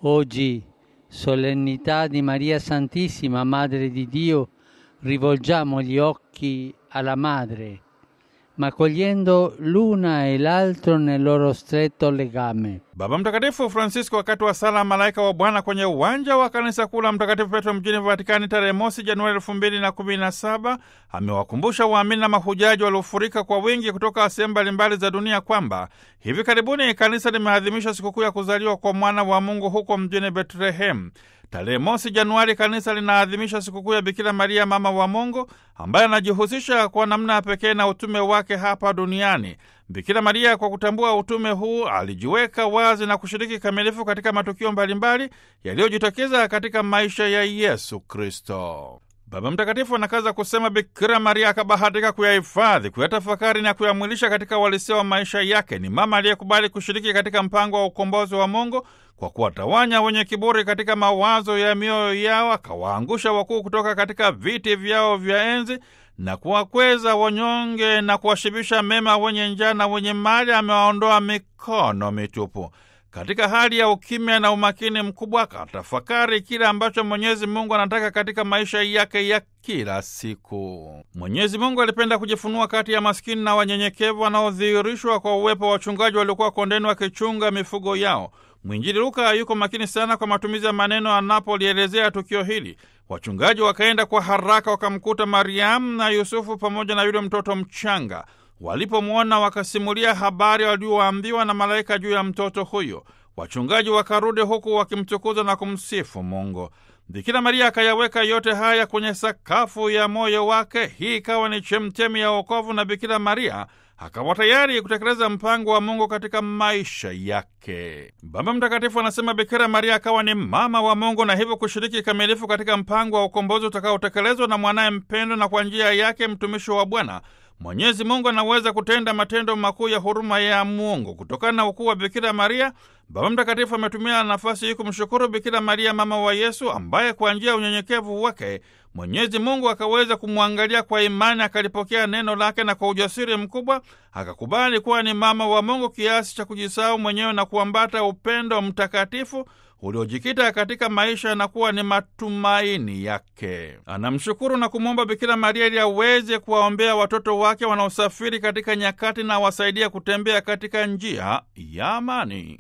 Oggi, solennità di Maria Santissima, Madre di Dio, rivolgiamo gli occhi alla Madre, ma cogliendo l'una e l'altro nel loro stretto legame. Baba Mtakatifu Francisco wakati wa sala malaika wa Bwana kwenye uwanja wa kanisa kuu la Mtakatifu Petro mjini Vatikani tarehe mosi Januari elfu mbili na kumi na saba amewakumbusha waamini na mahujaji waliofurika kwa wingi kutoka sehemu mbalimbali za dunia kwamba hivi karibuni kanisa limeadhimisha sikukuu ya kuzaliwa kwa mwana wa Mungu huko mjini Betlehem. Tarehe mosi Januari kanisa linaadhimisha sikukuu ya Bikira Maria mama wa Mungu ambaye anajihusisha kwa namna ya pekee na utume wake hapa duniani. Bikira Maria kwa kutambua utume huu alijiweka wazi na kushiriki kamilifu katika matukio mbalimbali yaliyojitokeza katika maisha ya Yesu Kristo. Baba Mtakatifu anakaza kusema Bikira Maria akabahatika kuyahifadhi, kuyatafakari na kuyamwilisha katika uhalisia wa maisha yake. Ni mama aliyekubali kushiriki katika mpango wa ukombozi wa Mungu kwa kuwatawanya wenye kiburi katika mawazo ya mioyo yao, akawaangusha wakuu kutoka katika viti vyao vya enzi na kuwakweza wanyonge na kuwashibisha mema wenye njaa na wenye mali, amewaondoa mikono mitupu. Katika hali ya ukimya na umakini mkubwa, akatafakari kile ambacho Mwenyezi Mungu anataka katika maisha yake ya kila siku. Mwenyezi Mungu alipenda kujifunua kati ya maskini na wanyenyekevu wanaodhihirishwa kwa uwepo wa wachungaji waliokuwa kondeni wakichunga mifugo yao. Mwinjili Luka yuko makini sana kwa matumizi ya maneno anapolielezea tukio hili. Wachungaji wakaenda kwa haraka, wakamkuta Mariamu na Yusufu pamoja na yule mtoto mchanga. Walipomwona wakasimulia habari walioambiwa na malaika juu ya mtoto huyo. Wachungaji wakarudi huku wakimtukuza na kumsifu Mungu. Bikira Maria akayaweka yote haya kwenye sakafu ya moyo wake. Hii ikawa ni chemchemi ya wokovu, na Bikira Maria akawa tayari kutekeleza mpango wa Mungu katika maisha yake. Baba Mtakatifu anasema Bikira Maria akawa ni mama wa Mungu na hivyo kushiriki kikamilifu katika mpango wa ukombozi utakaotekelezwa na mwanaye mpendo, na kwa njia yake mtumishi wa Bwana Mwenyezi Mungu anaweza kutenda matendo makuu ya huruma ya Mungu. Kutokana na ukuu wa Bikira Maria, Baba Mtakatifu ametumia nafasi hii kumshukuru Bikira Maria mama wa Yesu, ambaye kwa njia ya unyenyekevu wake Mwenyezi Mungu akaweza kumwangalia kwa imani, akalipokea neno lake na kwa ujasiri mkubwa akakubali kuwa ni mama wa Mungu kiasi cha kujisahau mwenyewe na kuambata upendo mtakatifu uliojikita katika maisha na kuwa ni matumaini yake. Anamshukuru na kumwomba Bikira Maria ili aweze kuwaombea watoto wake wanaosafiri katika nyakati na awasaidia kutembea katika njia ya amani.